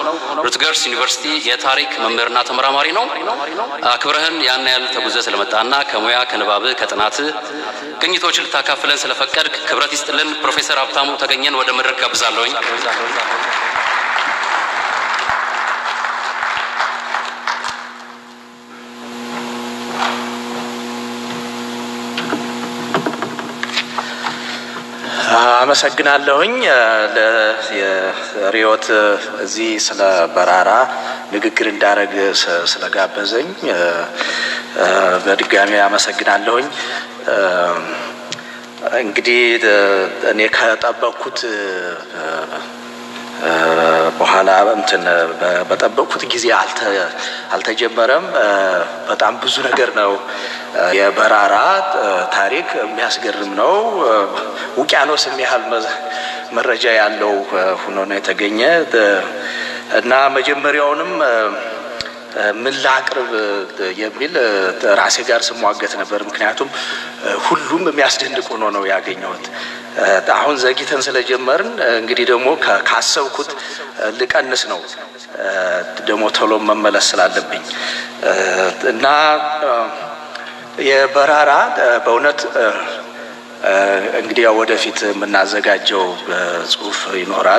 ሩትገርስ ዩኒቨርሲቲ የታሪክ መምህርና ተመራማሪ ነው። አክብረህን ያን ያህል ተጉዘ ስለመጣና ከሙያ ከንባብ ከጥናት ቅኝቶች ልታካፍለን ስለፈቀድክ ክብረት ይስጥልን። ፕሮፌሰር ሀብታሙ ተገኘን ወደ መድረክ ጋብዛለሁኝ። አመሰግናለሁኝ የሪዮት እዚህ ስለ በራራ ንግግር እንዳደረግ ስለጋበዘኝ በድጋሚ አመሰግናለሁኝ። እንግዲህ እኔ ከጠበቅኩት በኋላ እንትን በጠበቅኩት ጊዜ አልተጀመረም። በጣም ብዙ ነገር ነው። የበራራ ታሪክ የሚያስገርም ነው። ውቅያኖስ የሚያህል መረጃ ያለው ሆኖ ነው የተገኘ እና መጀመሪያውንም ምን ላቅርብ የሚል ራሴ ጋር ስሟገት ነበር። ምክንያቱም ሁሉም የሚያስደንቅ ሆኖ ነው ያገኘሁት። አሁን ዘግይተን ስለጀመርን እንግዲህ ደግሞ ካሰብኩት ልቀንስ ነው ደግሞ ቶሎ መመለስ ስላለብኝ እና የበራራ በእውነት እንግዲህ ያው ወደፊት የምናዘጋጀው ጽሁፍ ይኖራል።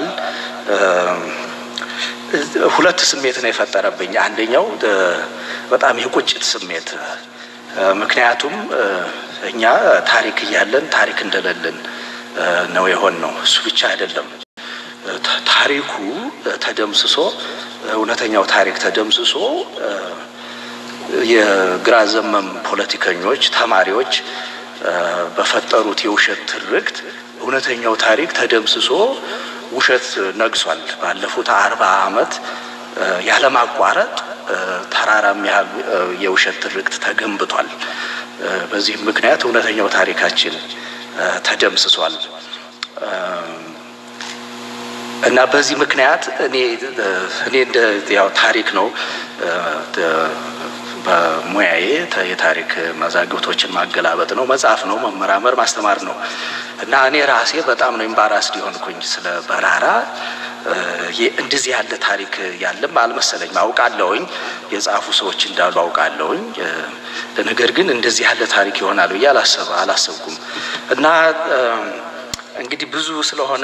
ሁለት ስሜት ነው የፈጠረብኝ። አንደኛው በጣም የቁጭት ስሜት፣ ምክንያቱም እኛ ታሪክ እያለን ታሪክ እንደሌለን ነው የሆን ነው። እሱ ብቻ አይደለም፣ ታሪኩ ተደምስሶ እውነተኛው ታሪክ ተደምስሶ የግራ ዘመም ፖለቲከኞች፣ ተማሪዎች በፈጠሩት የውሸት ትርክት እውነተኛው ታሪክ ተደምስሶ ውሸት ነግሷል። ባለፉት አርባ ዓመት ያለማቋረጥ ተራራም ያህል የውሸት ትርክት ተገንብቷል። በዚህም ምክንያት እውነተኛው ታሪካችን ተደምስሷል እና በዚህ ምክንያት እኔ እኔ እንደ ያው ታሪክ ነው በሙያዬ የታሪክ መዛግብቶችን ማገላበጥ ነው፣ መጽሐፍ ነው፣ መመራመር፣ ማስተማር ነው እና እኔ ራሴ በጣም ነው ኤምባራስድ የሆንኩኝ ስለ በራራ። እንደዚህ ያለ ታሪክ ያለም አልመሰለኝም። አውቃለሁኝ የጻፉ ሰዎች እንዳሉ አውቃለሁኝ። ነገር ግን እንደዚህ ያለ ታሪክ ይሆናል ብዬ አላሰብኩም እና እንግዲህ ብዙ ስለሆነ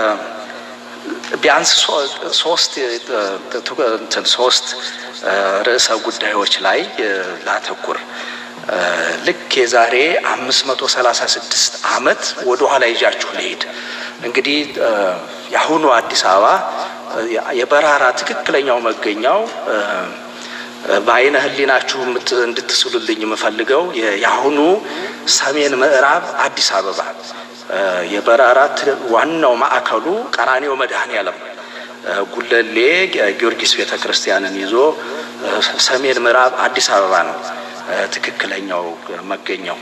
ቢያንስ ሶስት ሶስት ርዕሰ ጉዳዮች ላይ ላተኩር። ልክ የዛሬ አምስት መቶ ሰላሳ ስድስት ዓመት ወደ ኋላ ይዣችሁ ልሄድ። እንግዲህ የአሁኑ አዲስ አበባ የበራራ ትክክለኛው መገኛው በአይነ ሕሊናችሁ እንድትስሉልኝ የምፈልገው የአሁኑ ሰሜን ምዕራብ አዲስ አበባ የበራራ ዋናው ማዕከሉ ቀራኔው መድኃኔዓለም ጉለሌ ጊዮርጊስ ቤተ ክርስቲያንን ይዞ ሰሜን ምዕራብ አዲስ አበባ ነው ትክክለኛው መገኛው።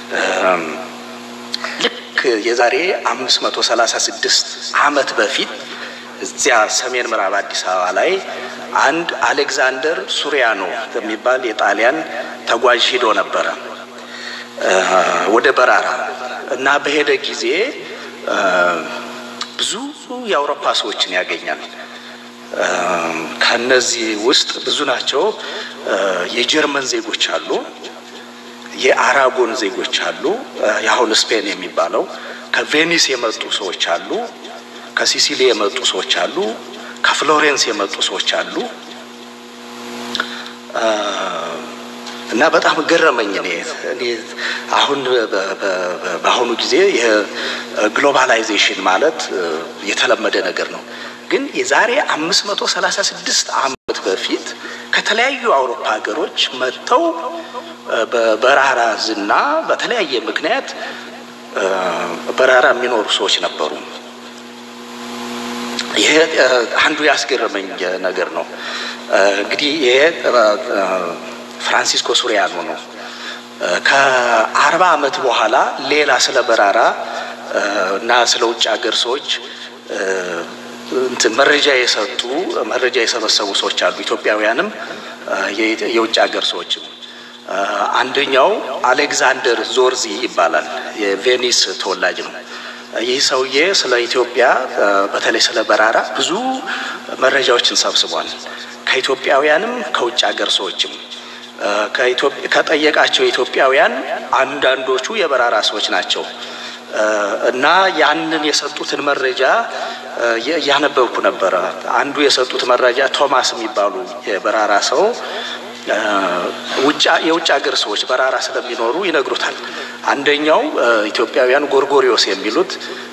ልክ የዛሬ አምስት መቶ ሰላሳ ስድስት ዓመት በፊት እዚያ ሰሜን ምዕራብ አዲስ አበባ ላይ አንድ አሌክዛንደር ሱሪያኖ የሚባል የጣሊያን ተጓዥ ሂዶ ነበረ ወደ በራራ እና በሄደ ጊዜ ብዙ የአውሮፓ ሰዎችን ያገኛል። ከነዚህ ውስጥ ብዙ ናቸው። የጀርመን ዜጎች አሉ፣ የአራጎን ዜጎች አሉ፣ የአሁን ስፔን የሚባለው ከቬኒስ የመጡ ሰዎች አሉ፣ ከሲሲሊ የመጡ ሰዎች አሉ፣ ከፍሎሬንስ የመጡ ሰዎች አሉ። እና በጣም ገረመኝ። እኔ እኔ አሁን በአሁኑ ጊዜ ግሎባላይዜሽን ማለት የተለመደ ነገር ነው። ግን የዛሬ አምስት መቶ ሰላሳ ስድስት ዓመት በፊት ከተለያዩ አውሮፓ ሀገሮች መጥተው በበራራ ዝና በተለያየ ምክንያት በራራ የሚኖሩ ሰዎች ነበሩ። ይሄ አንዱ ያስገረመኝ ነገር ነው። እንግዲህ ይሄ ፍራንሲስኮ ሱሪያኖ ነው። ከአርባ ዓመት በኋላ ሌላ ስለ በራራ እና ስለ ውጭ ሀገር ሰዎች እንትን መረጃ የሰጡ መረጃ የሰበሰቡ ሰዎች አሉ። ኢትዮጵያውያንም የውጭ ሀገር ሰዎችም። አንደኛው አሌክዛንደር ዞርዚ ይባላል። የቬኒስ ተወላጅ ነው ይህ ሰውዬ ስለ ኢትዮጵያ በተለይ ስለ በራራ ብዙ መረጃዎችን ሰብስቧል። ከኢትዮጵያውያንም ከውጭ ሀገር ሰዎችም ከጠየቃቸው ኢትዮጵያውያን አንዳንዶቹ የበራራ ሰዎች ናቸው እና ያንን የሰጡትን መረጃ እያነበብኩ ነበረ። አንዱ የሰጡት መረጃ ቶማስ የሚባሉ የበራራ ሰው የውጭ ሀገር ሰዎች በራራ ስለሚኖሩ ይነግሩታል። አንደኛው ኢትዮጵያውያን ጎርጎሪዮስ የሚሉት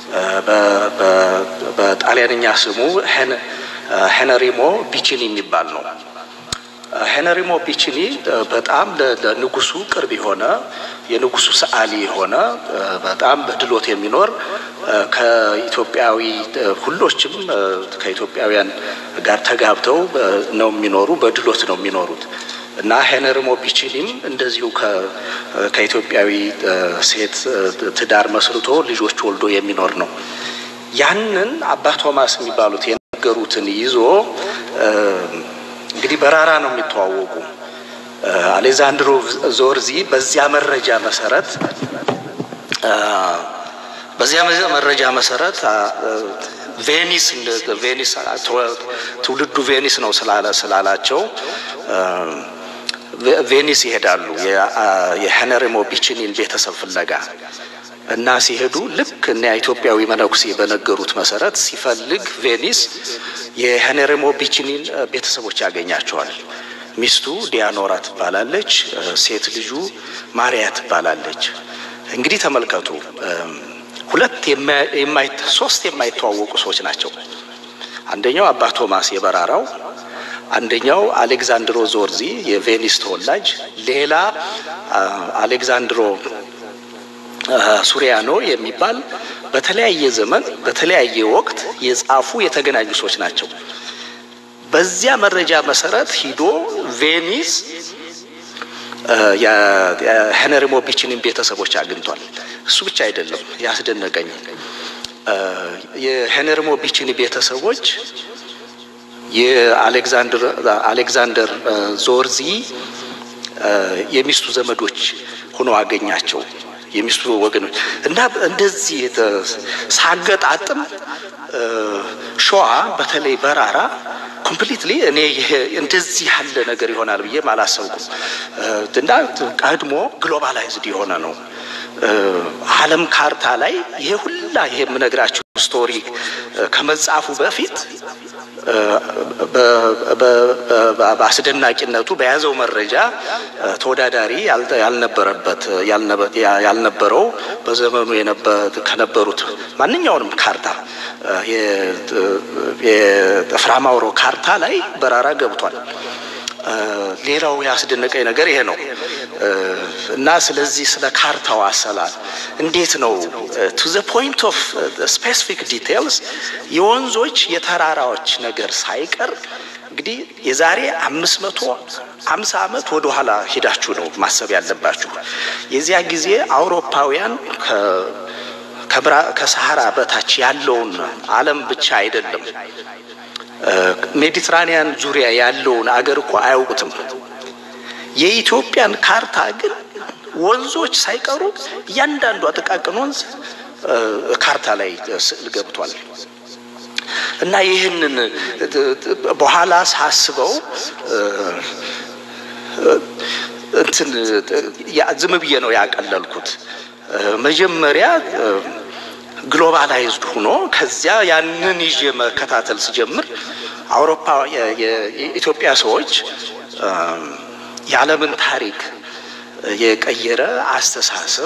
በጣሊያንኛ ስሙ ሄነሪሞ ቢቺኒ የሚባል ነው። ሄነሪሞ ቢቺኒ በጣም ለንጉሱ ቅርብ የሆነ የንጉሱ ሰዓሊ የሆነ በጣም በድሎት የሚኖር ከኢትዮጵያዊ ሁሎችም ከኢትዮጵያውያን ጋር ተጋብተው ነው የሚኖሩ፣ በድሎት ነው የሚኖሩት እና ሄነሪሞ ቢቺኒም እንደዚሁ ከኢትዮጵያዊ ሴት ትዳር መስርቶ ልጆች ወልዶ የሚኖር ነው። ያንን አባ ቶማስ የሚባሉት የነገሩትን ይዞ እንግዲህ በራራ ነው የሚተዋወቁ። አሌዛንድሮ ዞርዚ በዚያ መረጃ መሰረት በዚያ መረጃ መሰረት ቬኒስ ቬኒስ ትውልዱ ቬኒስ ነው ስላለ ስላላቸው ቬኒስ ይሄዳሉ የሄነሪሞ ቢችኒን ቤተሰብ ፍለጋ እና ሲሄዱ ልክ እና ኢትዮጵያዊ መነኩሴ በነገሩት መሰረት ሲፈልግ ቬኒስ የሄነሪሞ ቢችኒን ቤተሰቦች ያገኛቸዋል። ሚስቱ ዲያኖራ ትባላለች። ሴት ልጁ ማሪያ ትባላለች። እንግዲህ ተመልከቱ፣ ሁለት ሶስት የማይተዋወቁ ሰዎች ናቸው። አንደኛው አባ ቶማስ የበራራው፣ አንደኛው አሌክዛንድሮ ዞርዚ የቬኒስ ተወላጅ፣ ሌላ አሌክዛንድሮ ሱሪያኖ የሚባል በተለያየ ዘመን በተለያየ ወቅት የጻፉ የተገናኙ ሰዎች ናቸው። በዚያ መረጃ መሰረት ሂዶ ቬኒስ የሄነሪሞ ቢችኒን ቤተሰቦች አግኝቷል። እሱ ብቻ አይደለም ያስደነቀኝ የሄነሪሞ ቢችኒ ቤተሰቦች የአሌክዛንደር ዞርዚ የሚስቱ ዘመዶች ሆነው አገኛቸው። የሚስቱ ወገኖች እና እንደዚህ ሳገጣጥም ሸዋ በተለይ በራራ ኮምፕሊትሊ እኔ እንደዚህ ያለ ነገር ይሆናል ብዬም አላሰብኩም። እና ቀድሞ ግሎባላይዝድ የሆነ ነው ዓለም ካርታ ላይ ይሄ ሁላ ይሄ የምነግራችሁ ስቶሪ ከመጻፉ በፊት በአስደናቂነቱ በያዘው መረጃ ተወዳዳሪ ያልነበረበት ያልነበረው በዘመኑ ከነበሩት ማንኛውንም ካርታ የፍራማውሮ ካርታ ላይ በራራ ገብቷል። ሌላው ያስደነቀኝ ነገር ይሄ ነው እና ስለዚህ ስለ ካርታው አሰላል እንዴት ነው ቱ ዘ ፖይንት ኦፍ ስፔሲፊክ ዲቴይልስ የወንዞች የተራራዎች ነገር ሳይቀር እንግዲህ የዛሬ አምስት መቶ አምሳ ዓመት ወደ ኋላ ሄዳችሁ ነው ማሰብ ያለባችሁ። የዚያ ጊዜ አውሮፓውያን ከሰሃራ በታች ያለውን ዓለም ብቻ አይደለም ሜዲትራኒያን ዙሪያ ያለውን አገር እኮ አያውቁትም። የኢትዮጵያን ካርታ ግን ወንዞች ሳይቀሩ እያንዳንዱ ጥቃቅን ወንዝ ካርታ ላይ ስዕል ገብቷል። እና ይህንን በኋላ ሳስበው እንትን ዝም ብዬ ነው ያቀለልኩት። መጀመሪያ ግሎባላይዝድ ሆኖ ከዚያ ያንን ይዤ መከታተል ስጀምር አውሮፓ የኢትዮጵያ ሰዎች የዓለምን ታሪክ የቀየረ አስተሳሰብ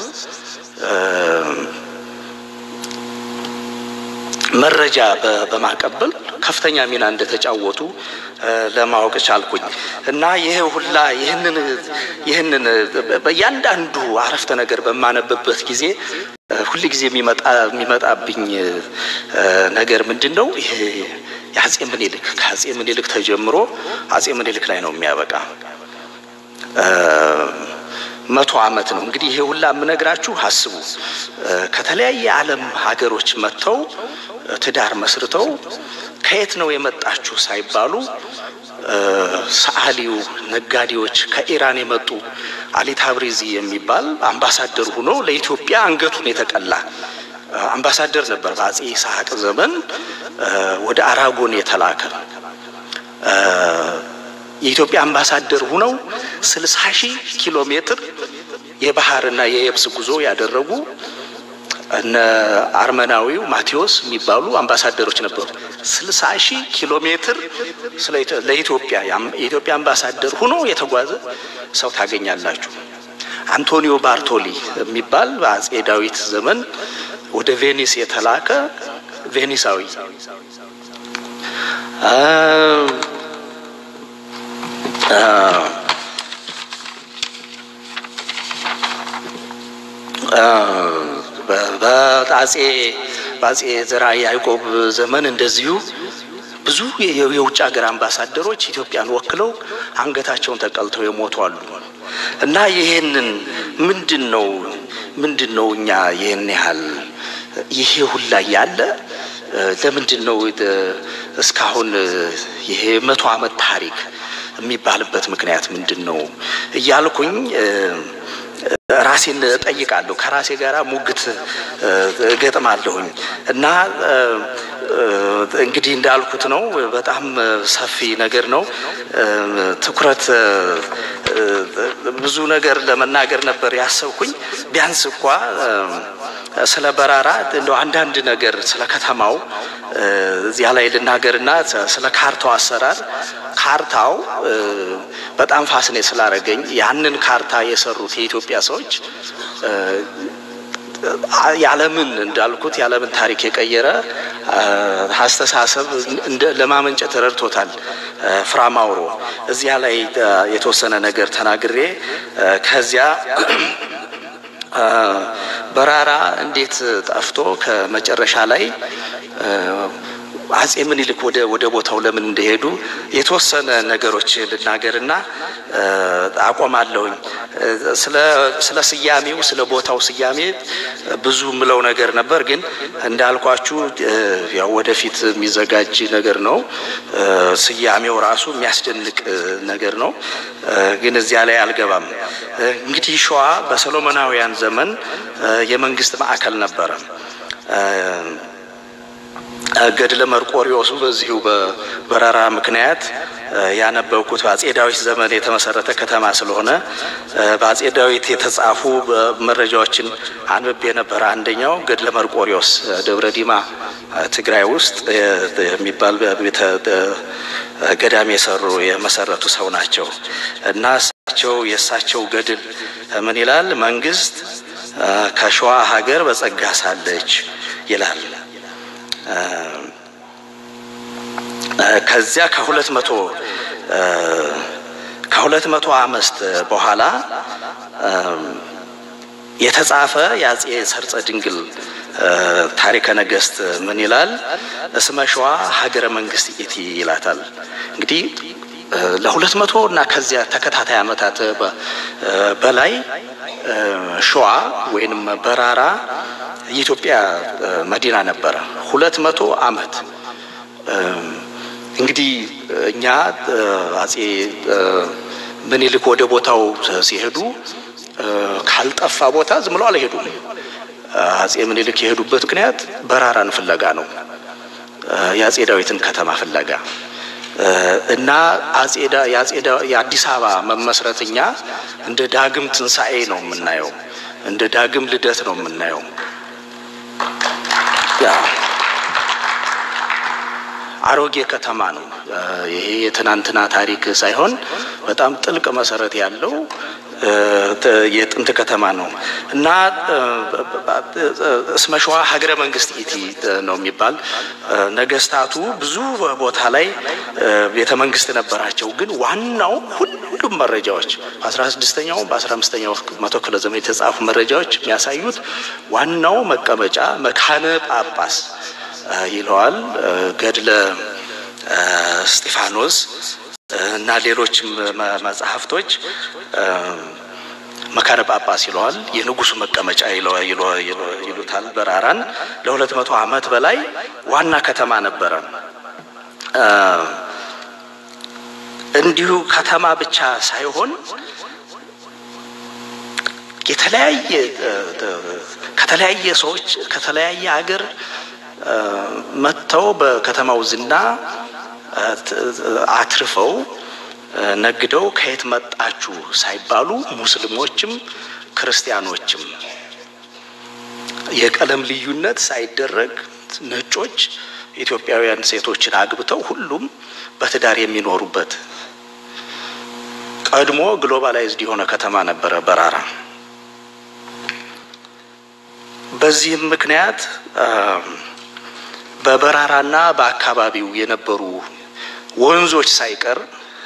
መረጃ በማቀበል ከፍተኛ ሚና እንደተጫወቱ ለማወቅ ቻልኩኝ እና ይሄ ሁላ ይህንን ይህንን በእያንዳንዱ አረፍተ ነገር በማነብበት ጊዜ ሁል ጊዜ የሚመጣብኝ ነገር ምንድን ነው? ይሄ የአጼ ምኒልክ ከአጼ ምኒልክ ተጀምሮ አጼ ምኒልክ ላይ ነው የሚያበቃ መቶ ዓመት ነው እንግዲህ ይሄ ሁላ የምነግራችሁ አስቡ። ከተለያየ ዓለም ሀገሮች መጥተው ትዳር መስርተው ከየት ነው የመጣችሁ ሳይባሉ ሰዓሊው፣ ነጋዴዎች ከኢራን የመጡ አሊ ታብሪዚ የሚባል አምባሳደር ሆኖ ለኢትዮጵያ አንገቱን የተቀላ አምባሳደር ነበር በአጼ ይስሐቅ ዘመን ወደ አራጎን የተላከ የኢትዮጵያ አምባሳደር ሁነው ስልሳ ሺህ ኪሎ ሜትር የባህርና የየብስ ጉዞ ያደረጉ እነ አርመናዊው ማቴዎስ የሚባሉ አምባሳደሮች ነበሩ። ስልሳ ሺህ ኪሎ ሜትር ለኢትዮጵያ የኢትዮጵያ አምባሳደር ሁኖ የተጓዘ ሰው ታገኛላችሁ። አንቶኒዮ ባርቶሊ የሚባል በአጼ ዳዊት ዘመን ወደ ቬኒስ የተላከ ቬኒሳዊ በአጼ በአጼ ዘርዓ ያዕቆብ ዘመን እንደዚሁ ብዙ የውጭ ሀገር አምባሳደሮች ኢትዮጵያን ወክለው አንገታቸውን ተቀልተው የሞቱ አሉ። እና ይሄንን ምንድን ነው ምንድን ነው እኛ ይህን ያህል ይሄ ሁላ ያለ ለምንድን ነው እስካሁን ይሄ መቶ ዓመት ታሪክ የሚባልበት ምክንያት ምንድን ነው እያልኩኝ ራሴን እጠይቃለሁ። ከራሴ ጋር ሙግት እገጥማለሁኝ እና እንግዲህ እንዳልኩት ነው። በጣም ሰፊ ነገር ነው። ትኩረት ብዙ ነገር ለመናገር ነበር ያሰብኩኝ። ቢያንስ እንኳ ስለ በራራ እንደው አንዳንድ ነገር ስለ ከተማው እዚያ ላይ ልናገርና ስለ ካርታው አሰራር ካርታው በጣም ፋስኔ ስላደረገኝ ያንን ካርታ የሰሩት የኢትዮጵያ ሰዎች የዓለምን እንዳልኩት የዓለምን ታሪክ የቀየረ አስተሳሰብ ለማመንጨት ረድቶታል። ፍራማውሮ እዚያ ላይ የተወሰነ ነገር ተናግሬ ከዚያ በራራ እንዴት ጠፍቶ ከመጨረሻ ላይ አጼ ምኒልክ ወደ ወደ ቦታው ለምን እንደሄዱ የተወሰነ ነገሮች ልናገርና አቆማለሁኝ። ስለ ስያሜው ስለ ቦታው ስያሜ ብዙ ምለው ነገር ነበር፣ ግን እንዳልኳችሁ ያው ወደፊት የሚዘጋጅ ነገር ነው። ስያሜው ራሱ የሚያስደንቅ ነገር ነው፣ ግን እዚያ ላይ አልገባም። እንግዲህ ሸዋ በሰሎሞናውያን ዘመን የመንግስት ማዕከል ነበረ። ገድለ መርቆሪዎሱ በዚሁ በበረራ ምክንያት ያነበብኩት በአጼ ዳዊት ዘመን የተመሰረተ ከተማ ስለሆነ በአጼ ዳዊት የተጻፉ መረጃዎችን አንብቤ የነበረ አንደኛው ገድለ መርቆሪዎስ ደብረ ዲማ ትግራይ ውስጥ የሚባል ቤተ ገዳም የሰሩ የመሰረቱ ሰው ናቸው እና እሳቸው የእሳቸው ገድል ምን ይላል? መንግስት ከሸዋ ሀገር በጸጋ ሳለች ይላል። ከዚያ ከሁለት መቶ ከሁለት መቶ አምስት በኋላ የተጻፈ የአጼ ሰርጸ ድንግል ታሪከ ነገስት ምን ይላል? እስመ ሸዋ ሀገረ መንግስት ኢቲ ይላታል። እንግዲህ ለሁለት መቶ እና ከዚያ ተከታታይ ዓመታት በላይ ሸዋ ወይንም በራራ የኢትዮጵያ መዲና ነበረ። ሁለት መቶ አመት እንግዲህ እኛ አጼ ምኒልክ ወደ ቦታው ሲሄዱ ካልጠፋ ቦታ ዝም ብለው አልሄዱም። አጼ ምኒልክ የሄዱበት ምክንያት በራራን ፍለጋ ነው፣ የአጼ ዳዊትን ከተማ ፍለጋ እና የአዲስ አበባ መመስረት እኛ እንደ ዳግም ትንሣኤ ነው የምናየው፣ እንደ ዳግም ልደት ነው የምናየው። አሮጌ ከተማ ነው። ይሄ የትናንትና ታሪክ ሳይሆን በጣም ጥልቅ መሰረት ያለው የጥንት ከተማ ነው እና እስመ ሸዋ ሀገረ መንግስት ኢቲ ነው የሚባል ነገስታቱ ብዙ ቦታ ላይ ቤተ መንግስት ነበራቸው። ግን ዋናው ሁሉም መረጃዎች በአስራ ስድስተኛው በአስራ አምስተኛው መቶ ክፍለ ዘመን የተጻፉ መረጃዎች የሚያሳዩት ዋናው መቀመጫ መካነ ጳጳስ ይለዋል ገድለ እስጢፋኖስ እና ሌሎችም መጽሐፍቶች መካነ ጳጳስ ይለዋል። የንጉሱ መቀመጫ ይሉታል። በራራን ለሁለት መቶ ዓመት በላይ ዋና ከተማ ነበረ። እንዲሁ ከተማ ብቻ ሳይሆን የተለያየ ከተለያየ ሰዎች ከተለያየ ሀገር መጥተው በከተማው ዝና አትርፈው ነግደው ከየት መጣችሁ ሳይባሉ ሙስሊሞችም ክርስቲያኖችም የቀለም ልዩነት ሳይደረግ ነጮች ኢትዮጵያውያን ሴቶችን አግብተው ሁሉም በትዳር የሚኖሩበት ቀድሞ ግሎባላይዝድ የሆነ ከተማ ነበረ በራራ። በዚህም ምክንያት በበራራና በአካባቢው የነበሩ ወንዞች ሳይቀር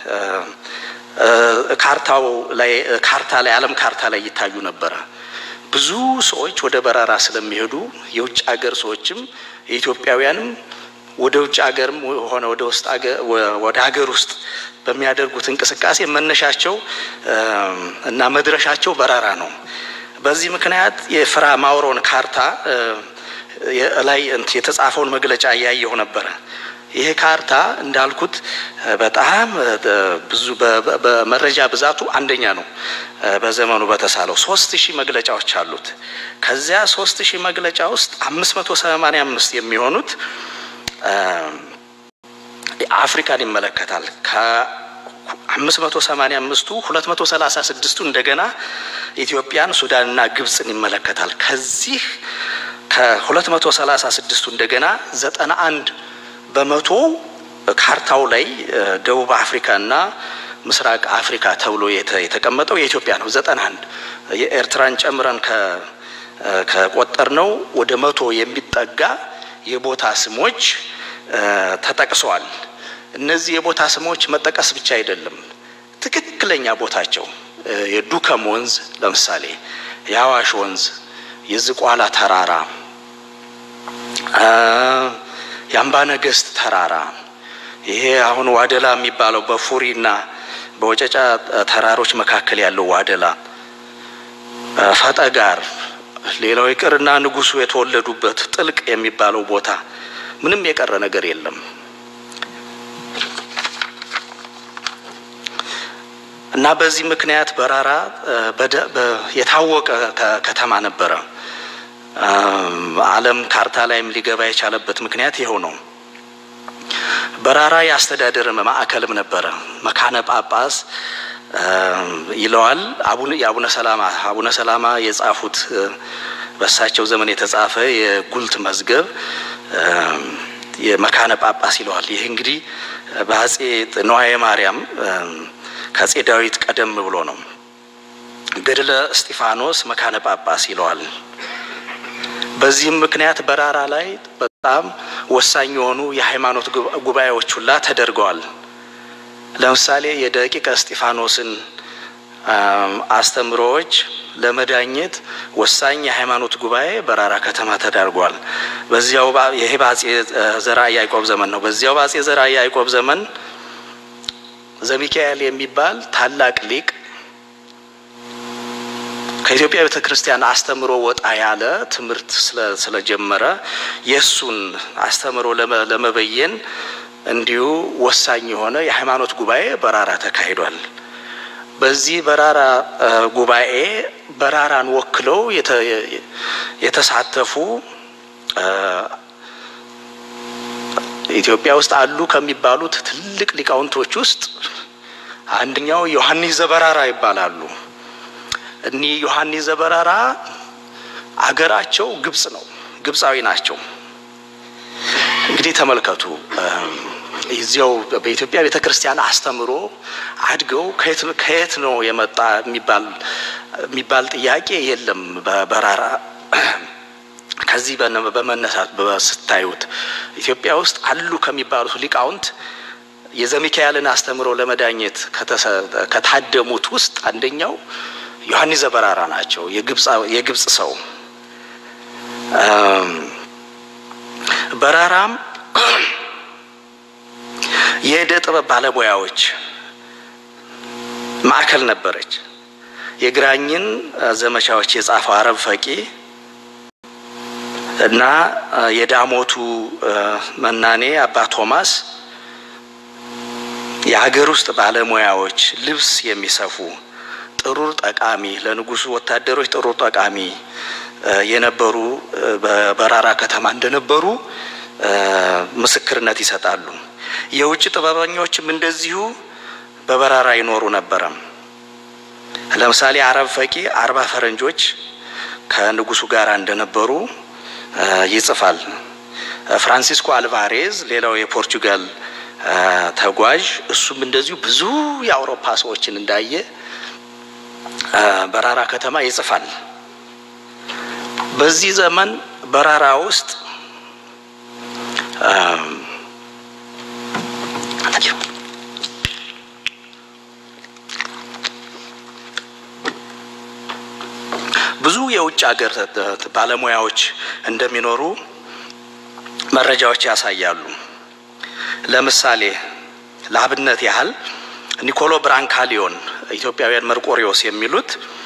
ካርታው ላይ ካርታ ላይ ዓለም ካርታ ላይ ይታዩ ነበረ። ብዙ ሰዎች ወደ በራራ ስለሚሄዱ የውጭ ሀገር ሰዎችም የኢትዮጵያውያንም ወደ ውጭ ሀገርም ሆነ ወደ ውስጥ ወደ ሀገር ውስጥ በሚያደርጉት እንቅስቃሴ መነሻቸው እና መድረሻቸው በራራ ነው። በዚህ ምክንያት የፍራ ማውሮን ካርታ ላይ የተጻፈውን መግለጫ እያየሁ ነበረ። ይሄ ካርታ እንዳልኩት በጣም ብዙ በመረጃ ብዛቱ አንደኛ ነው። በዘመኑ በተሳለው ሶስት ሺህ መግለጫዎች አሉት። ከዚያ ሶስት ሺህ መግለጫ ውስጥ አምስት መቶ ሰማኒያ አምስት የሚሆኑት አፍሪካን ይመለከታል። ከአምስት መቶ ሰማኒያ አምስቱ ሁለት መቶ ሰላሳ ስድስቱ እንደገና ኢትዮጵያን፣ ሱዳንና ግብፅን ይመለከታል። ከዚህ ከሁለት መቶ ሰላሳ ስድስቱ እንደገና ዘጠና አንድ በመቶ ካርታው ላይ ደቡብ አፍሪካና ምስራቅ አፍሪካ ተብሎ የተቀመጠው የኢትዮጵያ ነው። ዘጠና አንድ የኤርትራን ጨምረን ከቆጠር ነው ወደ መቶ የሚጠጋ የቦታ ስሞች ተጠቅሰዋል። እነዚህ የቦታ ስሞች መጠቀስ ብቻ አይደለም፣ ትክክለኛ ቦታቸው የዱከም ወንዝ ለምሳሌ፣ የአዋሽ ወንዝ፣ የዝቋላ ተራራ፣ የአምባ ነገስት ተራራ፣ ይሄ አሁን ዋደላ የሚባለው በፉሪና በወጨጫ ተራሮች መካከል ያለው ዋደላ፣ ፈጠጋር፣ ሌላው ይቅርና ንጉሱ የተወለዱበት ጥልቅ የሚባለው ቦታ ምንም የቀረ ነገር የለም። እና በዚህ ምክንያት በራራ የታወቀ ከተማ ነበረ። ዓለም ካርታ ላይም ሊገባ የቻለበት ምክንያት ይኸው ነው። በራራ የአስተዳደር ማዕከልም ነበረ። መካነ ጳጳስ ይለዋል። የአቡነ ሰላማ አቡነ ሰላማ የጻፉት በእሳቸው ዘመን የተጻፈ የጉልት መዝገብ የመካነ ጳጳስ ይለዋል። ይህ እንግዲህ በአጼ ነዋየ ማርያም ከአጼ ዳዊት ቀደም ብሎ ነው። ገድለ እስጢፋኖስ መካነ ጳጳስ ይለዋል። በዚህም ምክንያት በራራ ላይ በጣም ወሳኝ የሆኑ የሃይማኖት ጉባኤዎች ሁላ ተደርገዋል። ለምሳሌ የደቂቀ እስጢፋኖስን አስተምሮዎች ለመዳኘት ወሳኝ የሃይማኖት ጉባኤ በራራ ከተማ ተዳርጓል። በዚያው ይሄ በአጼ ዘርዓ ያዕቆብ ዘመን ነው። በዚያው በአጼ ዘርዓ ያዕቆብ ዘመን ዘሚካኤል የሚባል ታላቅ ሊቅ ከኢትዮጵያ ቤተ ክርስቲያን አስተምሮ ወጣ ያለ ትምህርት ስለጀመረ የእሱን አስተምሮ ለመበየን እንዲሁ ወሳኝ የሆነ የሃይማኖት ጉባኤ በራራ ተካሂዷል። በዚህ በራራ ጉባኤ በራራን ወክለው የተሳተፉ ኢትዮጵያ ውስጥ አሉ ከሚባሉት ትልቅ ሊቃውንቶች ውስጥ አንደኛው ዮሐንስ ዘበራራ ይባላሉ። እኒህ ዮሐንስ ዘበራራ አገራቸው ግብጽ ነው። ግብጻዊ ናቸው። እንግዲህ ተመልከቱ እዚያው በኢትዮጵያ ቤተ ክርስቲያን አስተምሮ አድገው ከየት ነው የመጣ የሚባል ጥያቄ የለም። በራራ ከዚህ በመነሳት ስታዩት ኢትዮጵያ ውስጥ አሉ ከሚባሉት ሊቃውንት የዘሚካኤልን አስተምሮ ለመዳኘት ከታደሙት ውስጥ አንደኛው ዮሐንስ ዘበራራ ናቸው። የግብጽ ሰው በራራም የእደ ጥበብ ባለሙያዎች ማዕከል ነበረች። የግራኝን ዘመቻዎች የጻፈው አረብ ፈቂ እና የዳሞቱ መናኔ አባ ቶማስ የሀገር ውስጥ ባለሙያዎች ልብስ የሚሰፉ ጥሩር ጠቃሚ ለንጉሱ ወታደሮች ጥሩር ጠቃሚ የነበሩ በበራራ ከተማ እንደነበሩ ምስክርነት ይሰጣሉ። የውጭ ጥበበኞችም እንደዚሁ በበራራ ይኖሩ ነበረ። ለምሳሌ አረብ ፈቂ አርባ ፈረንጆች ከንጉሱ ጋር እንደነበሩ ይጽፋል። ፍራንሲስኮ አልቫሬዝ ሌላው የፖርቹጋል ተጓዥ እሱም እንደዚሁ ብዙ የአውሮፓ ሰዎችን እንዳየ በራራ ከተማ ይጽፋል። በዚህ ዘመን በራራ ውስጥ ብዙ የውጭ ሀገር ባለሙያዎች እንደሚኖሩ መረጃዎች ያሳያሉ። ለምሳሌ ለአብነት ያህል ኒኮሎ ብራንካሊዮን ኢትዮጵያውያን መርቆሪዎስ የሚሉት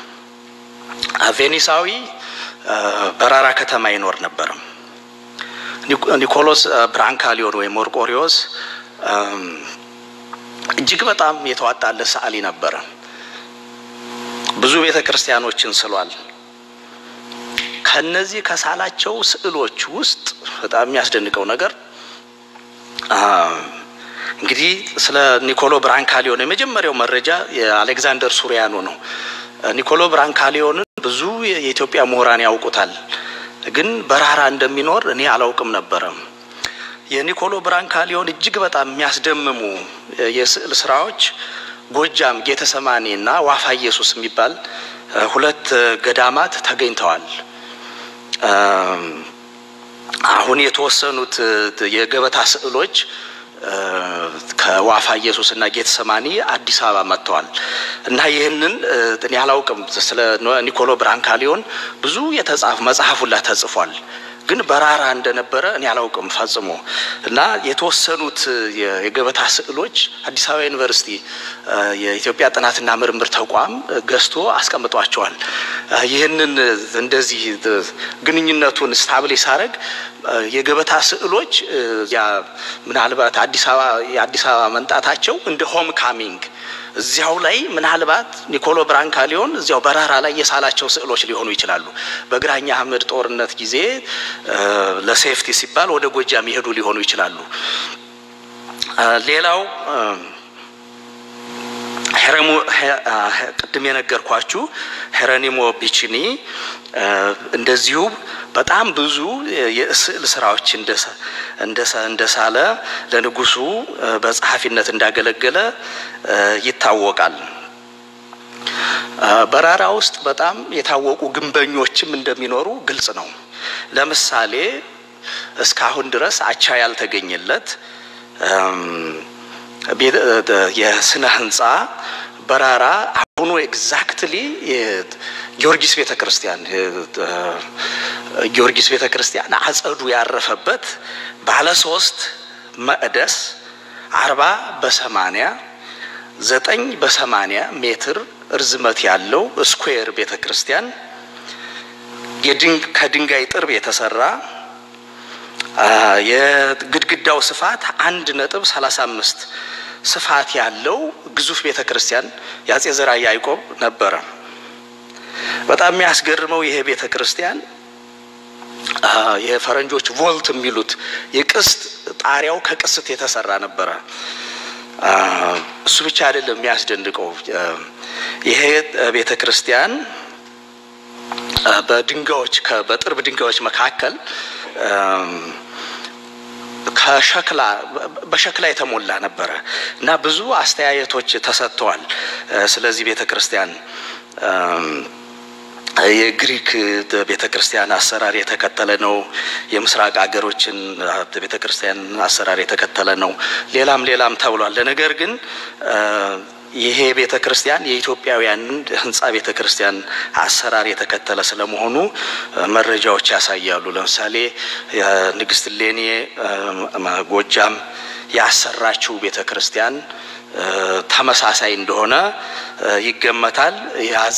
ቬኒሳዊ በራራ ከተማ ይኖር ነበር። ኒኮሎስ ብራንካሊዮን ወይም መርቆሪዎስ እጅግ በጣም የተዋጣለት ሰዓሊ ነበረ። ብዙ ቤተ ክርስቲያኖችን ስሏል። ከነዚህ ከሳላቸው ስዕሎች ውስጥ በጣም የሚያስደንቀው ነገር እንግዲህ ስለ ኒኮሎ ብራንካሊዮን የመጀመሪያው መረጃ የአሌክዛንደር ሱሪያኖ ነው። ኒኮሎ ብራንካሊዮንን ብዙ የኢትዮጵያ ምሁራን ያውቁታል፣ ግን በራራ እንደሚኖር እኔ አላውቅም ነበረ። የኒኮሎ ብራንካሊዮን እጅግ በጣም የሚያስደምሙ የስዕል ስራዎች ጎጃም ጌተሰማኒ እና ዋፋ ኢየሱስ የሚባል ሁለት ገዳማት ተገኝተዋል። አሁን የተወሰኑት የገበታ ስዕሎች ከዋፋ ኢየሱስ እና ጌተሰማኒ አዲስ አበባ መጥተዋል እና ይህንን እኔ አላውቅም። ስለ ኒኮሎ ብራንካሊዮን ብዙ የተጻፈ መጽሐፍ ሁላ ተጽፏል፣ ግን በራራ እንደነበረ እኔ አላውቅም ፈጽሞ እና የተወሰኑት የገበታ ስዕሎች አዲስ አበባ ዩኒቨርሲቲ የኢትዮጵያ ጥናትና ምርምር ተቋም ገዝቶ አስቀምጧቸዋል። ይህንን እንደዚህ ግንኙነቱን ስታብል ሳረግ የገበታ ስዕሎች ምናልባት አዲስ አበባ የአዲስ አበባ መምጣታቸው እንደ ሆም ካሚንግ እዚያው ላይ ምናልባት ኒኮሎ ብራንካሊዮን እዚያው በራራ ላይ የሳላቸው ስዕሎች ሊሆኑ ይችላሉ። በግራኝ አህመድ ጦርነት ጊዜ ለሴፍቲ ሲባል ወደ ጎጃም ይሄዱ ሊሆኑ ይችላሉ። ሌላው ቅድም የነገርኳችሁ ሄረኒሞ ቢቺኒ እንደዚሁ በጣም ብዙ የስዕል ስራዎች እንደሳለ ለንጉሱ በጸሐፊነት እንዳገለገለ ይታወቃል። በራራ ውስጥ በጣም የታወቁ ግንበኞችም እንደሚኖሩ ግልጽ ነው። ለምሳሌ እስካሁን ድረስ አቻ ያልተገኘለት የስነ ህንፃ በራራ አሁኑ ኤግዛክትሊ ጊዮርጊስ ቤተ ክርስቲያን ጊዮርጊስ ቤተ ክርስቲያን አጸዱ ያረፈበት ባለ ሶስት መቅደስ አርባ በሰማኒያ ዘጠኝ በሰማኒያ ሜትር እርዝመት ያለው ስኩዌር ቤተ ክርስቲያን ከድንጋይ ጥርብ የተሰራ የግድግዳው ስፋት አንድ ነጥብ ሰላሳ አምስት ስፋት ያለው ግዙፍ ቤተ ክርስቲያን የአጼ ዘርዓ ያዕቆብ ነበረ። በጣም የሚያስገርመው ይሄ ቤተ ክርስቲያን የፈረንጆች ቮልት የሚሉት የቅስት ጣሪያው ከቅስት የተሰራ ነበረ። እሱ ብቻ አይደለም የሚያስደንቀው ይሄ ቤተ ክርስቲያን በድንጋዮች በጥርብ ድንጋዮች መካከል ከሸክላ በሸክላ የተሞላ ነበረ እና ብዙ አስተያየቶች ተሰጥተዋል። ስለዚህ ቤተ ክርስቲያን የግሪክ ቤተ ክርስቲያን አሰራር የተከተለ ነው። የምስራቅ ሀገሮችን ቤተ ክርስቲያን አሰራር የተከተለ ነው። ሌላም ሌላም ተብሏል። ነገር ግን ይሄ ቤተ ክርስቲያን የኢትዮጵያውያንን ህንፃ ቤተ ክርስቲያን አሰራር የተከተለ ስለመሆኑ መረጃዎች ያሳያሉ። ለምሳሌ ንግስት ሌኔ ጎጃም ያሰራችው ቤተ ክርስቲያን ተመሳሳይ እንደሆነ ይገመታል። የአጼ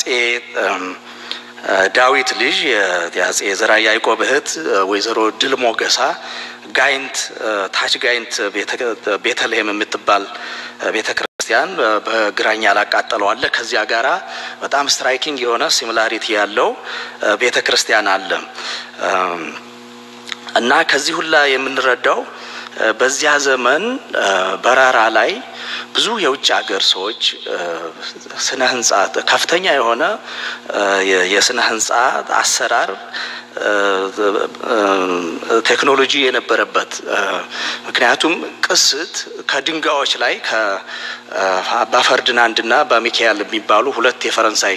ዳዊት ልጅ የአጼ ዘርዓ ያዕቆብ እህት ወይዘሮ ድል ሞገሳ ጋይንት ታች ጋይንት ቤተልሔም የምትባል ቤተ ክርስቲያን ክርስቲያን በግራኝ ያላቃጠለው አለ። ከዚያ ጋራ በጣም ስትራይኪንግ የሆነ ሲሚላሪቲ ያለው ቤተ ክርስቲያን አለ እና ከዚህ ሁላ የምንረዳው በዚያ ዘመን በራራ ላይ ብዙ የውጭ ሀገር ሰዎች ስነ ህንጻ ከፍተኛ የሆነ የስነ ህንጻ አሰራር ቴክኖሎጂ የነበረበት ምክንያቱም ቅስት ከድንጋዮች ላይ ከአባ ፈርዲናንድና በሚካኤል የሚባሉ ሁለት የፈረንሳይ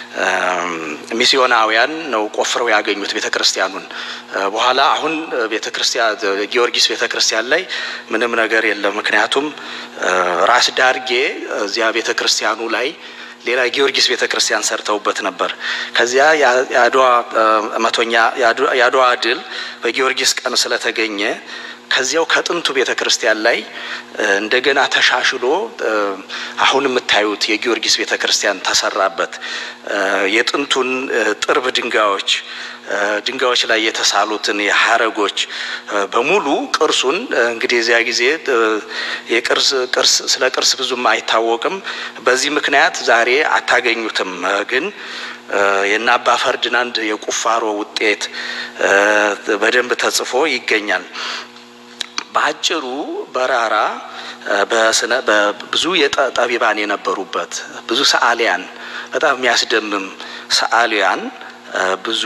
ሚስዮናውያን ነው ቆፍረው ያገኙት ቤተ ክርስቲያኑን። በኋላ አሁን ቤተ ክርስቲያን ጊዮርጊስ ቤተ ክርስቲያን ላይ ምንም ነገር የለም። ምክንያቱም ራስ ዳርጌ እዚያ ቤተ ክርስቲያኑ ላይ ሌላ ጊዮርጊስ ቤተ ክርስቲያን ሰርተውበት ነበር። ከዚያ የአድዋ መቶኛ የአድዋ ድል በጊዮርጊስ ቀን ስለተገኘ ከዚያው ከጥንቱ ቤተ ክርስቲያን ላይ እንደገና ተሻሽሎ አሁን የምታዩት የጊዮርጊስ ቤተ ክርስቲያን ተሰራበት። የጥንቱን ጥርብ ድንጋዮች ድንጋዮች ላይ የተሳሉትን የሀረጎች በሙሉ ቅርሱን እንግዲህ እዚያ ጊዜ የቅርስ ቅርስ ስለ ቅርስ ብዙም አይታወቅም። በዚህ ምክንያት ዛሬ አታገኙትም። ግን የእነ አባ ፈርዲናንድ የቁፋሮ ውጤት በደንብ ተጽፎ ይገኛል። በአጭሩ በራራ በስነ ብዙ የጠቢባን የነበሩበት ብዙ ሰዓሊያን በጣም የሚያስደምም ሰዓሊያን ብዙ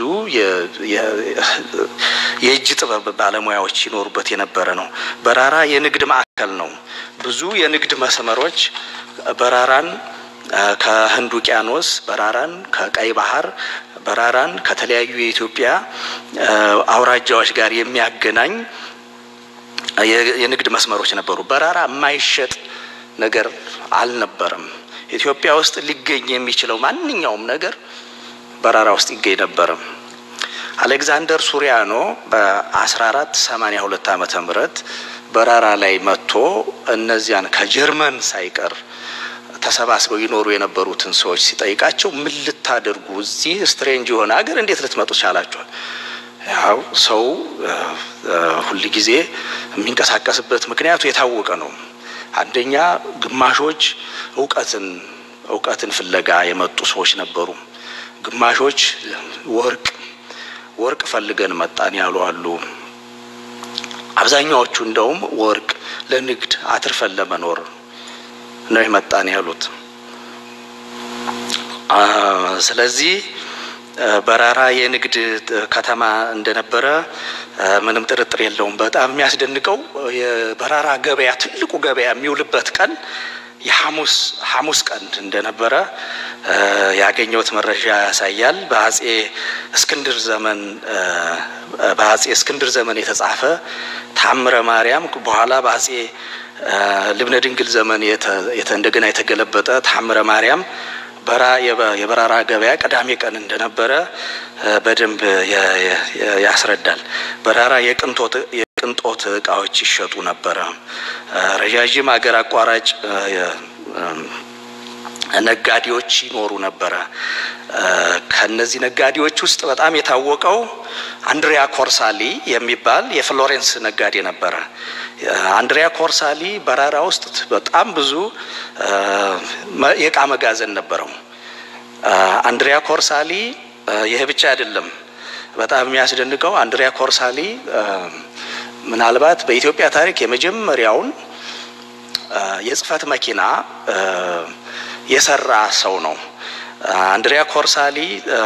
የእጅ ጥበብ ባለሙያዎች ይኖሩበት የነበረ ነው። በራራ የንግድ ማዕከል ነው። ብዙ የንግድ መስመሮች በራራን ከህንድ ውቅያኖስ፣ በራራን ከቀይ ባህር፣ በራራን ከተለያዩ የኢትዮጵያ አውራጃዎች ጋር የሚያገናኝ የንግድ መስመሮች ነበሩ። በራራ የማይሸጥ ነገር አልነበረም። ኢትዮጵያ ውስጥ ሊገኝ የሚችለው ማንኛውም ነገር በራራ ውስጥ ይገኝ ነበረ። አሌክዛንደር ሱሪያኖ በ1482 ዓመተ ምህረት በራራ ላይ መጥቶ እነዚያን ከጀርመን ሳይቀር ተሰባስበው ይኖሩ የነበሩትን ሰዎች ሲጠይቃቸው ምን ልታደርጉ እዚህ ስትሬንጅ የሆነ ሀገር እንዴት ልትመጡ ቻላችኋል? ያው ሰው ሁል ጊዜ የሚንቀሳቀስበት ምክንያቱ የታወቀ ነው። አንደኛ ግማሾች እውቀትን እውቀትን ፍለጋ የመጡ ሰዎች ነበሩ። ግማሾች ወርቅ ወርቅ ፈልገን መጣን ያሉ አሉ። አብዛኛዎቹ እንደውም ወርቅ ለንግድ አትርፈን ለመኖር ነው የመጣን ያሉት። ስለዚህ በራራ የንግድ ከተማ እንደነበረ ምንም ጥርጥር የለውም። በጣም የሚያስደንቀው የበራራ ገበያ ትልቁ ገበያ የሚውልበት ቀን የሐሙስ ሐሙስ ቀን እንደነበረ ያገኘሁት መረጃ ያሳያል። በአጼ እስክንድር ዘመን በአጼ እስክንድር ዘመን የተጻፈ ታምረ ማርያም በኋላ በአጼ ልብነ ድንግል ዘመን እንደገና የተገለበጠ ታምረ ማርያም በራ የበራራ ገበያ ቅዳሜ ቀን እንደነበረ በደንብ ያስረዳል። በራራ የቅንጦት እቃዎች ይሸጡ ነበረ። ረዣዥም አገር አቋራጭ ነጋዴዎች ይኖሩ ነበረ። ከነዚህ ነጋዴዎች ውስጥ በጣም የታወቀው አንድሪያ ኮርሳሊ የሚባል የፍሎሬንስ ነጋዴ ነበረ። አንድሪያ ኮርሳሊ በራራ ውስጥ በጣም ብዙ የእቃ መጋዘን ነበረው። አንድሪያ ኮርሳሊ ይህ ብቻ አይደለም። በጣም የሚያስደንቀው አንድሪያ ኮርሳሊ ምናልባት በኢትዮጵያ ታሪክ የመጀመሪያውን የጽህፈት መኪና የሰራ ሰው ነው። አንድሪያ ኮርሳሊ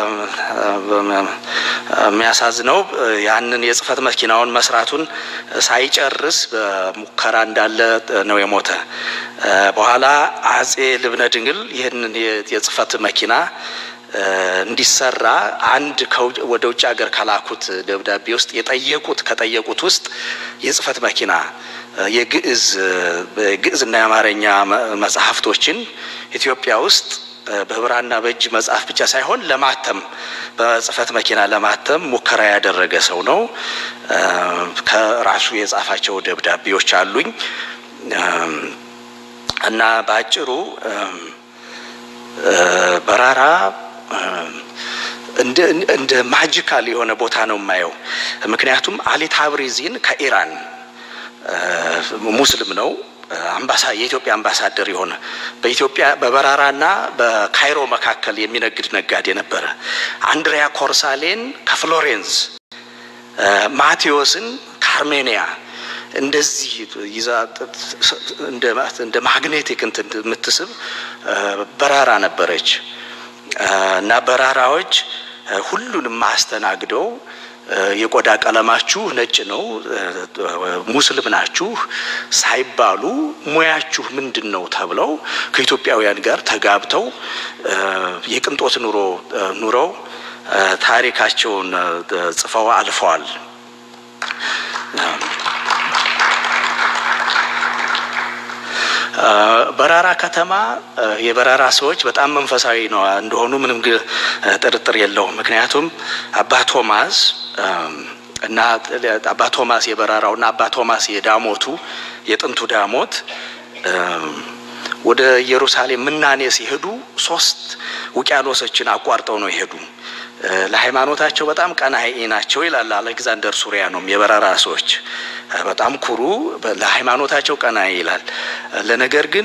የሚያሳዝነው ያንን የጽህፈት መኪናውን መስራቱን ሳይጨርስ በሙከራ እንዳለ ነው የሞተ። በኋላ አጼ ልብነ ድንግል ይህንን የጽህፈት መኪና እንዲሰራ አንድ ወደ ውጭ ሀገር ከላኩት ደብዳቤ ውስጥ የጠየቁት ከጠየቁት ውስጥ የጽህፈት መኪና የግዕዝ ግዕዝና የአማርኛ መጽሐፍቶችን ኢትዮጵያ ውስጥ በብራና በእጅ መጽሐፍ ብቻ ሳይሆን ለማተም በጽህፈት መኪና ለማተም ሙከራ ያደረገ ሰው ነው። ከራሱ የጻፋቸው ደብዳቤዎች አሉኝ እና በአጭሩ በራራ እንደ ማጂካል የሆነ ቦታ ነው የማየው። ምክንያቱም አሊ ታብሪዚን ከኢራን ሙስሊም ነው። የኢትዮጵያ አምባሳደር የሆነ በኢትዮጵያ በበራራና በካይሮ መካከል የሚነግድ ነጋዴ ነበረ። አንድሪያ ኮርሳሌን ከፍሎሬንስ፣ ማቴዎስን ከአርሜኒያ እንደዚህ ይዛ እንደ ማግኔቲክ እንትን የምትስብ በራራ ነበረች እና በራራዎች ሁሉንም አስተናግደው የቆዳ ቀለማችሁ ነጭ ነው፣ ሙስሊም ናችሁ ሳይባሉ ሙያችሁ ምንድን ነው ተብለው ከኢትዮጵያውያን ጋር ተጋብተው የቅንጦት ኑሮ ኑረው ታሪካቸውን ጽፈው አልፈዋል። በራራ ከተማ የበራራ ሰዎች በጣም መንፈሳዊ ነው እንደሆኑ ምንም ጥርጥር የለውም። ምክንያቱም አባ ቶማስ እና አባ ቶማስ የበራራው እና አባ ቶማስ የዳሞቱ የጥንቱ ዳሞት ወደ ኢየሩሳሌም ምናኔ ሲሄዱ ሶስት ውቅያኖሶችን አቋርጠው ነው የሄዱ። ለሃይማኖታቸው በጣም ቀናኢ ናቸው ይላል አሌክዛንደር ሱሪያኖም። የበራራ ሰዎች በጣም ኩሩ፣ ለሃይማኖታቸው ቀናኢ ይላል። ለነገር ግን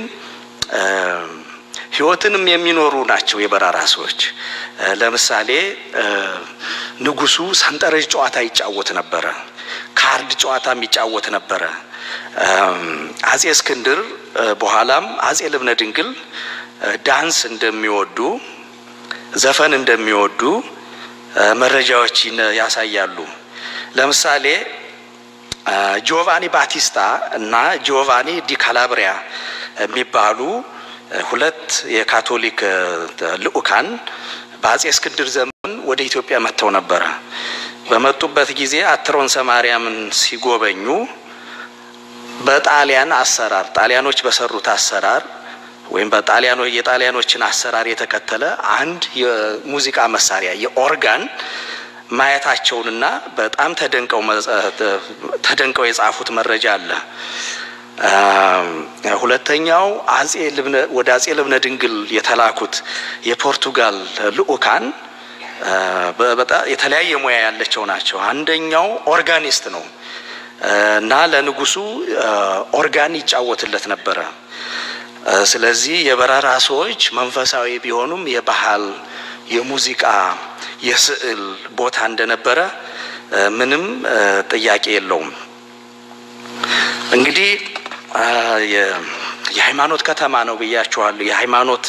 ሕይወትንም የሚኖሩ ናቸው የበራራ ሰዎች። ለምሳሌ ንጉሱ ሰንጠረዥ ጨዋታ ይጫወት ነበረ። ካርድ ጨዋታም ይጫወት ነበረ። አጼ እስክንድር በኋላም አጼ ልብነ ድንግል ዳንስ እንደሚወዱ ዘፈን እንደሚወዱ መረጃዎች ያሳያሉ። ለምሳሌ ጂኦቫኒ ባቲስታ እና ጂኦቫኒ ዲ ካላብሪያ የሚባሉ ሁለት የካቶሊክ ልዑካን በአጼ እስክንድር ዘመን ወደ ኢትዮጵያ መጥተው ነበረ። በመጡበት ጊዜ አትሮንሰ ማርያምን ሲጎበኙ በጣሊያን አሰራር ጣሊያኖች በሰሩት አሰራር ወይም በጣሊያኖ የጣሊያኖችን አሰራር የተከተለ አንድ የሙዚቃ መሳሪያ የኦርጋን ማየታቸውንና በጣም ተደንቀው ተደንቀው የጻፉት መረጃ አለ። ሁለተኛው አጼ ልብነ ወደ አጼ ልብነ ድንግል የተላኩት የፖርቱጋል ልዑካን በጣም የተለያየ ሙያ ያላቸው ናቸው። አንደኛው ኦርጋኒስት ነው እና ለንጉሱ ኦርጋን ይጫወትለት ነበረ። ስለዚህ የበራራ ሰዎች መንፈሳዊ ቢሆኑም የባህል፣ የሙዚቃ፣ የስዕል ቦታ እንደነበረ ምንም ጥያቄ የለውም። እንግዲህ የሃይማኖት ከተማ ነው ብያችኋለሁ። የሃይማኖት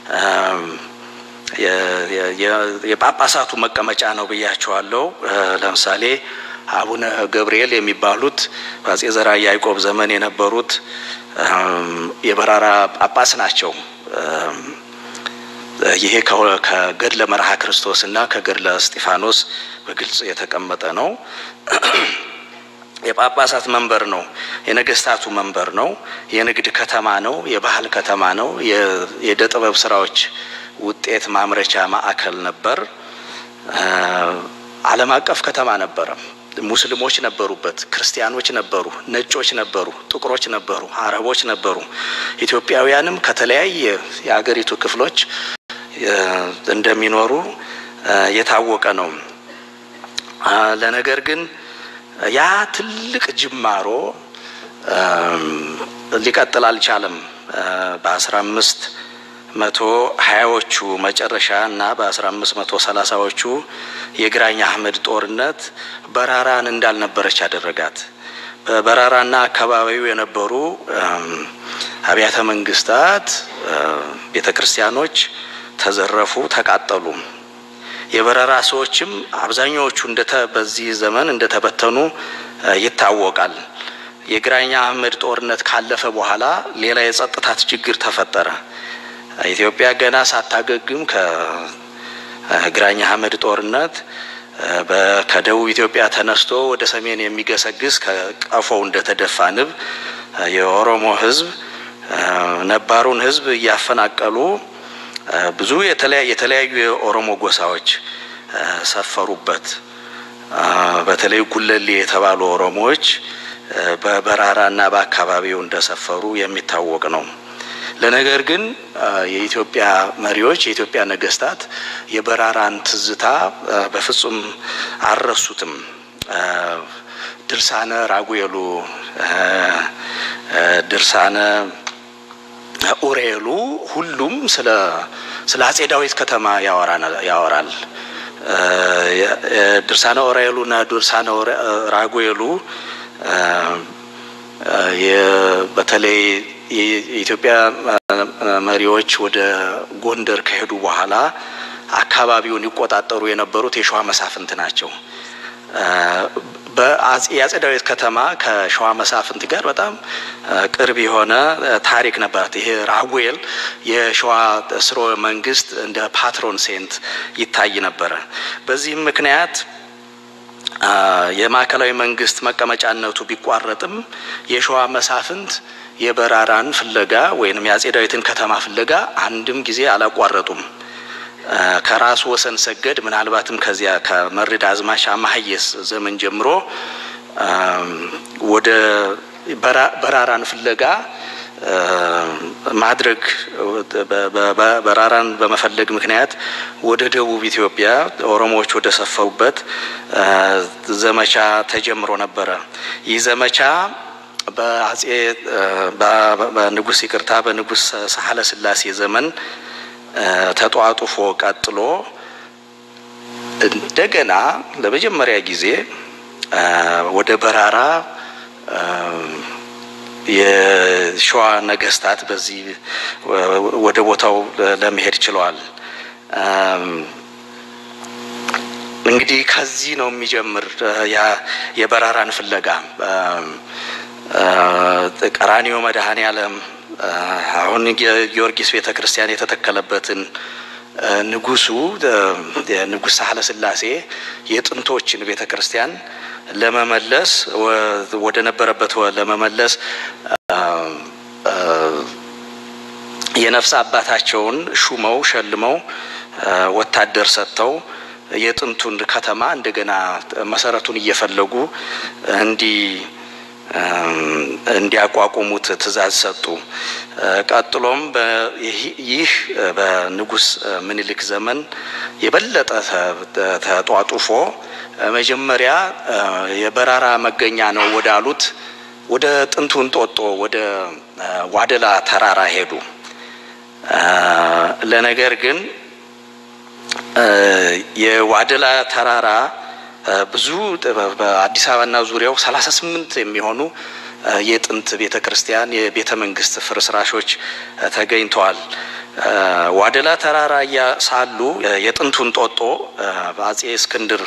የጳጳሳቱ መቀመጫ ነው ብያችኋለሁ። ለምሳሌ አቡነ ገብርኤል የሚባሉት በአጼ ዘርዓ ያዕቆብ ዘመን የነበሩት የበራራ ጳጳስ ናቸው። ይሄ ከገድለ መርሃ ክርስቶስ እና ከገድለ እስጢፋኖስ በግልጽ የተቀመጠ ነው። የጳጳሳት መንበር ነው። የነገስታቱ መንበር ነው። የንግድ ከተማ ነው። የባህል ከተማ ነው። የእደ ጥበብ ስራዎች ውጤት ማምረቻ ማዕከል ነበር። ዓለም አቀፍ ከተማ ነበረ። ሙስሊሞች ነበሩበት፣ ክርስቲያኖች ነበሩ፣ ነጮች ነበሩ፣ ጥቁሮች ነበሩ፣ አረቦች ነበሩ። ኢትዮጵያውያንም ከተለያየ የአገሪቱ ክፍሎች እንደሚኖሩ የታወቀ ነው። ለነገር ግን ያ ትልቅ ጅማሮ ሊቀጥል አልቻለም። በአስራ አምስት መቶ ሀያዎቹ መጨረሻ እና በአስራ አምስት መቶ ሰላሳዎቹ የግራኝ አህመድ ጦርነት በራራን እንዳልነበረች አደረጋት። በበራራና አካባቢው የነበሩ አብያተ መንግስታት፣ ቤተ ክርስቲያኖች ተዘረፉ፣ ተቃጠሉ። የበረራ ሰዎችም አብዛኛዎቹ በዚህ ዘመን እንደተበተኑ ይታወቃል። የግራኝ አህመድ ጦርነት ካለፈ በኋላ ሌላ የጸጥታ ችግር ተፈጠረ። ኢትዮጵያ ገና ሳታገግም ከግራኝ አህመድ ጦርነት ከደቡብ ኢትዮጵያ ተነስቶ ወደ ሰሜን የሚገሰግስ ከቀፎው እንደተደፋ ንብ የኦሮሞ ሕዝብ ነባሩን ሕዝብ እያፈናቀሉ ብዙ የተለያዩ የኦሮሞ ጎሳዎች ሰፈሩበት። በተለይ ጉለሌ የተባሉ ኦሮሞዎች በበራራና በአካባቢው እንደሰፈሩ የሚታወቅ ነው። ለነገር ግን የኢትዮጵያ መሪዎች የኢትዮጵያ ነገስታት የበራራን ትዝታ በፍጹም አልረሱትም። ድርሳነ ራጉኤሉ፣ ድርሳነ ኡሬሉ ሁሉም ስለ ስለ አጼ ዳዊት ከተማ ያወራል። ድርሳነ ኡራኤሉ እና ድርሳነ ራጉኤሉ በተለይ የኢትዮጵያ መሪዎች ወደ ጎንደር ከሄዱ በኋላ አካባቢውን ይቆጣጠሩ የነበሩት የሸዋ መሳፍንት ናቸው። የአጼ ዳዊት ከተማ ከሸዋ መሳፍንት ጋር በጣም ቅርብ የሆነ ታሪክ ነበራት። ይሄ ራጉኤል የሸዋ ስርወ መንግስት እንደ ፓትሮን ሴንት ይታይ ነበረ። በዚህም ምክንያት የማዕከላዊ መንግስት መቀመጫነቱ ቢቋረጥም የሸዋ መሳፍንት የበራራን ፍለጋ ወይም የአጼ ዳዊትን ከተማ ፍለጋ አንድም ጊዜ አላቋረጡም። ከራሱ ወሰን ሰገድ ምናልባትም ከዚያ ከመርድ አዝማች አማሀየስ ዘመን ጀምሮ ወደ በራራን ፍለጋ ማድረግ በራራን በመፈለግ ምክንያት ወደ ደቡብ ኢትዮጵያ ኦሮሞዎች ወደ ሰፈሩበት ዘመቻ ተጀምሮ ነበረ። ይህ ዘመቻ በአጼ በንጉስ ይቅርታ በንጉስ ሳህለ ስላሴ ዘመን ተጧጡፎ ቀጥሎ እንደገና ለመጀመሪያ ጊዜ ወደ በራራ የሸዋ ነገስታት በዚህ ወደ ቦታው ለመሄድ ችለዋል። እንግዲህ ከዚህ ነው የሚጀምር የበራራን ፍለጋ ቀራኒዮ መድኃኔ ዓለም አሁን ጊዮርጊስ ቤተ ክርስቲያን የተተከለበትን ንጉሱ ንጉሥ ሳህለ ስላሴ የጥንቶችን ቤተ ክርስቲያን ለመመለስ ወደ ነበረበት ለመመለስ የነፍስ አባታቸውን ሹመው ሸልመው ወታደር ሰጥተው የጥንቱን ከተማ እንደገና መሰረቱን እየፈለጉ እንዲ እንዲያቋቁሙት ትእዛዝ ሰጡ። ቀጥሎም ይህ በንጉስ ምኒልክ ዘመን የበለጠ ተጧጡፎ መጀመሪያ የበራራ መገኛ ነው ወዳሉት ወደ ጥንቱ እንጦጦ ወደ ዋደላ ተራራ ሄዱ። ለነገር ግን የዋደላ ተራራ ብዙ በአዲስ አበባና ዙሪያው ሰላሳ ስምንት የሚሆኑ የጥንት ቤተ ክርስቲያን የቤተ መንግስት ፍርስራሾች ተገኝተዋል። ዋደላ ተራራ ሳሉ የጥንቱን ጦጦ በአጼ እስክንድር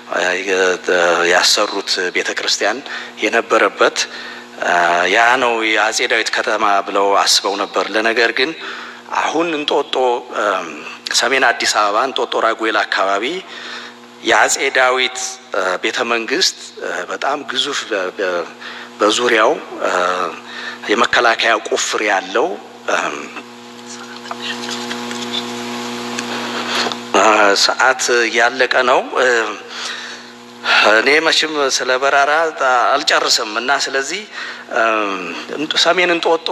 ያሰሩት ቤተ ክርስቲያን የነበረበት ያ ነው የአጼ ዳዊት ከተማ ብለው አስበው ነበር። ለነገር ግን አሁን እንጦጦ ሰሜን አዲስ አበባ እንጦጦ ራጉኤል አካባቢ የአጼ ዳዊት ቤተ መንግስት በጣም ግዙፍ በዙሪያው የመከላከያ ቁፍር ያለው ሰዓት ያለቀ ነው። እኔ መቼም ስለ በራራ አልጨርስም እና ስለዚህ ሰሜን እንጦጦ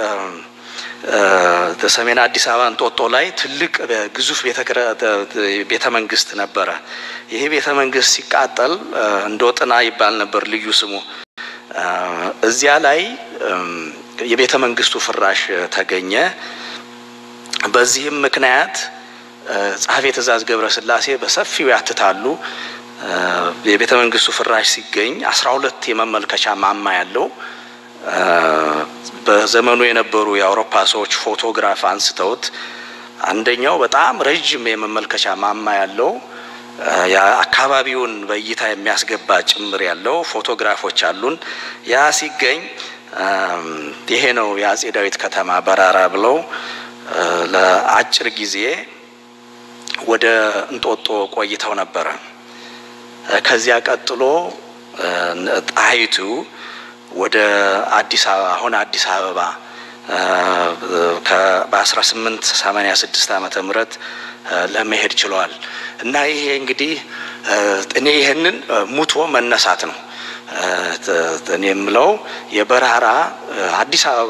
ሰሜን አዲስ አበባ እንጦጦ ላይ ትልቅ ግዙፍ ቤተ መንግስት ነበረ። ይሄ ቤተ መንግስት ሲቃጠል እንዶጥና ይባል ነበር ልዩ ስሙ። እዚያ ላይ የቤተ መንግስቱ ፍራሽ ተገኘ። በዚህም ምክንያት ጸሐፌ ትእዛዝ ገብረ ስላሴ በሰፊው ያትታሉ። የቤተ መንግስቱ ፍራሽ ሲገኝ አስራ ሁለት የመመልከቻ ማማ ያለው በዘመኑ የነበሩ የአውሮፓ ሰዎች ፎቶግራፍ አንስተውት አንደኛው በጣም ረዥም የመመልከቻ ማማ ያለው አካባቢውን በእይታ የሚያስገባ ጭምር ያለው ፎቶግራፎች አሉን። ያ ሲገኝ ይሄ ነው የአጼ ዳዊት ከተማ በራራ ብለው ለአጭር ጊዜ ወደ እንጦጦ ቆይተው ነበረ። ከዚያ ቀጥሎ ጣይቱ ወደ አዲስ አበባ አሁን አዲስ አበባ በ1886 ዓመተ ምህረት ለመሄድ ችለዋል እና ይሄ እንግዲህ እኔ ይህንን ሙቶ መነሳት ነው እኔ የምለው የበራራ አዲስ አበባ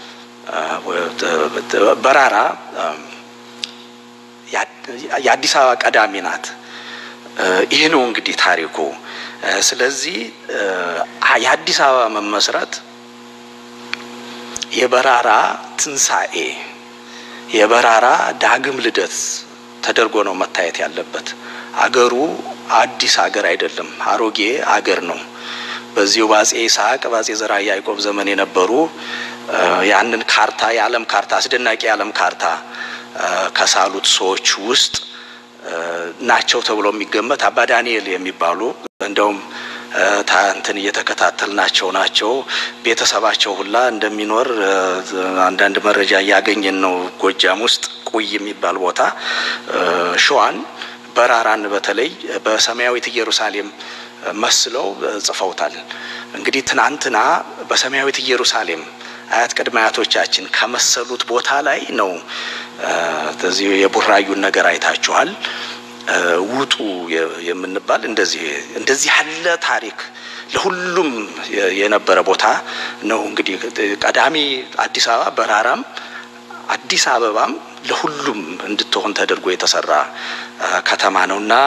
በራራ የአዲስ አበባ ቀዳሚ ናት። ይህ ነው እንግዲህ ታሪኩ ስለዚህ የአዲስ አበባ መመስረት የበራራ ትንሣኤ የበራራ ዳግም ልደት ተደርጎ ነው መታየት ያለበት። አገሩ አዲስ አገር አይደለም፣ አሮጌ አገር ነው። በዚሁ በአጼ ይስሐቅ በአጼ ዘርዓ ያዕቆብ ዘመን የነበሩ ያንን ካርታ የዓለም ካርታ አስደናቂ የዓለም ካርታ ከሳሉት ሰዎች ውስጥ ናቸው ተብሎ የሚገመት አባ ዳንኤል የሚባሉ እንደውም እንትን እየተከታተልናቸው ናቸው። ቤተሰባቸው ሁላ እንደሚኖር አንዳንድ መረጃ እያገኘን ነው። ጎጃም ውስጥ ቁይ የሚባል ቦታ ሸዋን በራራን በተለይ በሰማያዊት ኢየሩሳሌም መስለው ጽፈውታል። እንግዲህ ትናንትና በሰማያዊት ኢየሩሳሌም አያት ቅድመ አያቶቻችን ከመሰሉት ቦታ ላይ ነው። እዚህ የቡራዩን ነገር አይታችኋል። ውጡ የምንባል እንደዚህ እንደዚህ ያለ ታሪክ ለሁሉም የነበረ ቦታ ነው። እንግዲህ ቀዳሚ አዲስ አበባ በራራም አዲስ አበባም ለሁሉም እንድትሆን ተደርጎ የተሰራ ከተማ ነው እና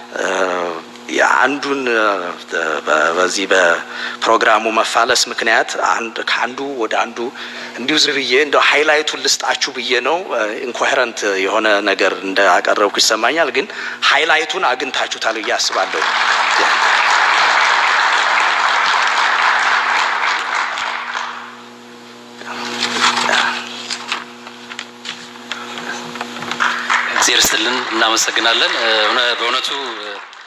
የአንዱን በዚህ በፕሮግራሙ መፋለስ ምክንያት ከአንዱ ወደ አንዱ እንዲሁ ዝብዬ እንደ ሀይላይቱን ልስጣችሁ ብዬ ነው። ኢንኮሄረንት የሆነ ነገር እንዳቀረብኩ ይሰማኛል፣ ግን ሀይላይቱን አግኝታችሁታል ብዬ አስባለሁ። እግዜር ይስጥልን፣ እናመሰግናለን። በእውነቱ